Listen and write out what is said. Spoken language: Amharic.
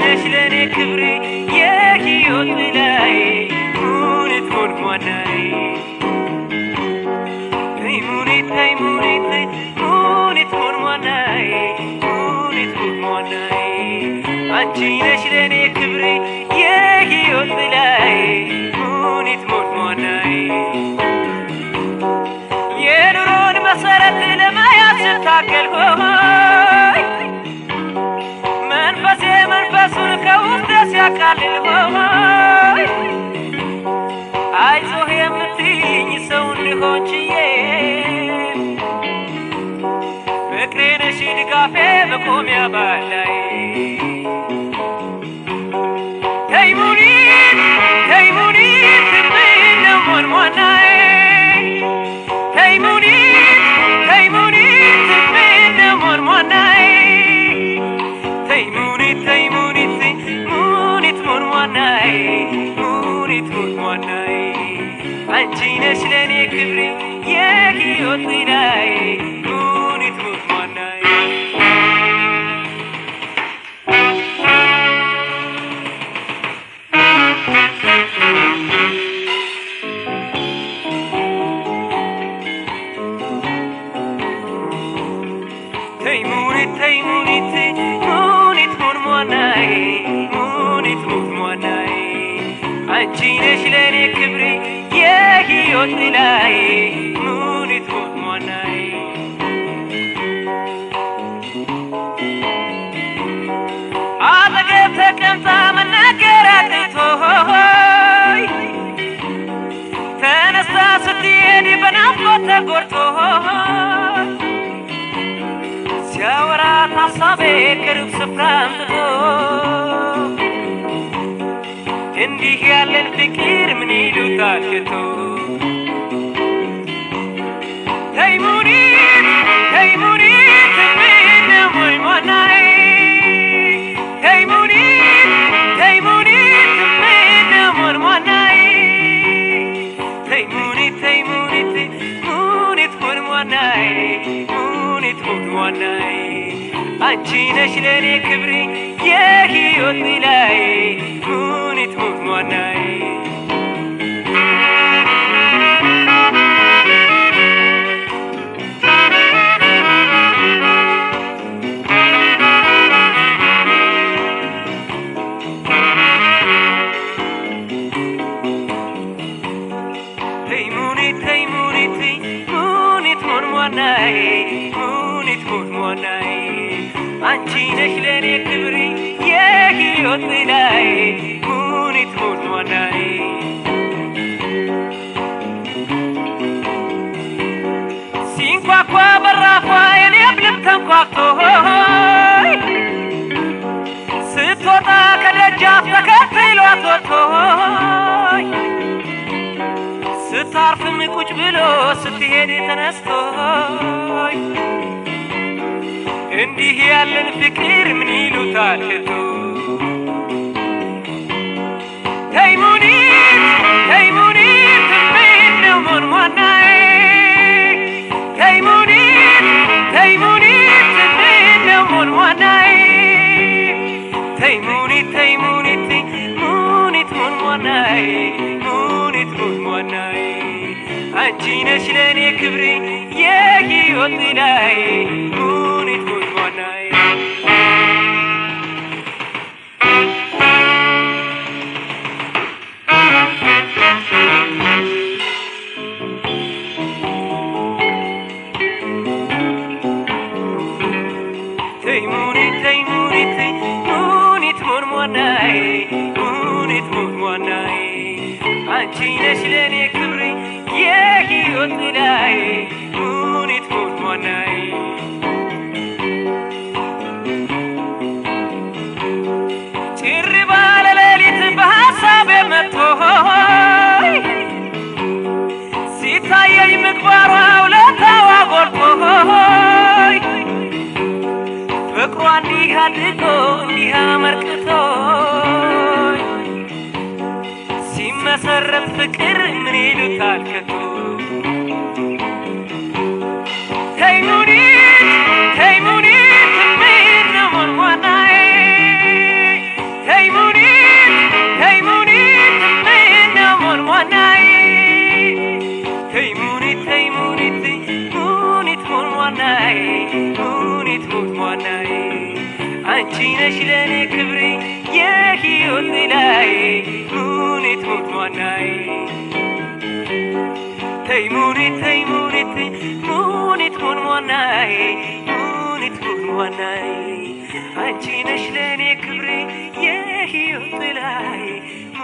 ነሽ ለእኔ ክብሬ የሕይወት ላይ ሙኒት ሞንሟናይ ተይ ሙኒት ተይ ሙኒት ተይ ሙኒት ሞንሟናይ ሙኒት ሞንሟናይ አንቺ ነሽ ለእኔ ክብሬ የሕይወት ላይ ሙኒት ሞንሟናይ የኑሮን መሰረት ለመያዝ ስታገል ሆይ መንፈሴ መንፈሱን ከውስጥ ሲያቃልል ሆይ አይዞህ የምትይኝ ሰው እንድሆን ችዬ ፍቅሬ ነሽ ድጋፌ መቆሚያ ባላይ ተይ ሙኒት ተይ ሙኒት ምነው ሞንሟናዬ ተይ ሙኒት ተይ ሙኒት ምነው ሞንሟናዬ ተይ ሙኒት ተይ ሙኒት ሙኒት ሞንሟናዬ ሙኒት ሞንሟናዬ አንቺ ነሽ ለእኔ ክብሬ የሕይወት ላይ ሙኒት ሞንሟናዬ ተይ ሙኒት ተይ ሙኒት ሙኒት ሞንሟናዬ ሙኒት ሞንሟናዬ አንቺ ነሽ ለእኔ ክብሬ የሕይወት ላይ ሙኒት ሞንሟናዬ አጠገብ ተቀምጣ መናገር አቅቶኝ ተነስታ ስትሄድ በናፍቆት ተጎድቶ ሲያወራት ሀሳቤ ቅርብ ስፍራ አምጥቶ እንዲህ ያለን ፍቅር ምን ይሉታል ሽቶ ተይ ሙኒት ተይ ሙኒት ምነው ሞንሟናዬ ተይ ሙኒት ተይ ሙኒት ምነው ሞንሟናዬ ተይ ሙኒት ተይ ሙኒት ሙኒት ሞንሟናዬ ሙኒት ሞንሟናዬ አንቺ ነሽ ለእኔ ክብሬ የሕይወት ላይ ሙኒት ሞንሟናዬ ተይ ሙኒት ተይ ሙኒት ሙኒት ሞንሟናዬ ሙኒት ሞንሟናዬ አንቺ ነሽ ለእኔ ክብሬ የሕይወት ላይ ሙኒት ሞንሟናዬ ሲንኳኳ በራፏ የኔም ልብ ተንኳክቶ ሆይ ስትወጣ ከደጃፍ ተከትሏት ወጥቶ ሆይ ስታርፍም ቁጭ ብሎ ስትሄድ ተነስቶ እንዲህ ያለን ፍቅር ምን ይሉታል ሽቶ ተይ ሙኒት ተይ ሙኒት ምነው ሞንሟናዬ ተይ ሙኒት ተይ ሙኒት ምነው ሞንሟናዬ ተይ ሙኒት ተይ ሙኒት ሙኒት ሞንሟናዬ ሙኒት ሞንሟናዬ አንቺ ነሽ ለእኔ ክብሬ የሕይወት ላይ ሙኒት ሞንሟናዬ ተይ ሙኒት ተይ ሙኒት ሙኒት ሞንሟናዬ ሙኒት ሞንሟናዬ አንቺ ነሽ ለእኔ ክብሬ የሕይወት ላይ ሙኒት ሞንሟናዬ ጭር ባለ ሌሊት በሐሳቤ መጥቶ ሲታየኝ ምግባሯ ውለታዋ ጎልቶ ፍቅሯ እንዲህ አድርጎ እንዲህ አመርቅቶ ሲመሰረት ፍቅር ምን ይሉታል ከቶ ተይ ሙኒት ተይ ሙኒት ምነው ሞንሟናዬ ሙኒት ሙት ሟናዬ አንቺ ነሽ ለእኔ ክብሬ የሕይወት ጥላዬ ሙኒት ሙት ሟናዬ ተይ ሙኒት ተይ ሙኒት ሙኒት ሙን ሟናዬ ሙኒት ሙን ሟናዬ አንቺ ነሽ ለእኔ ክብሬ የሕይወት ጥላዬ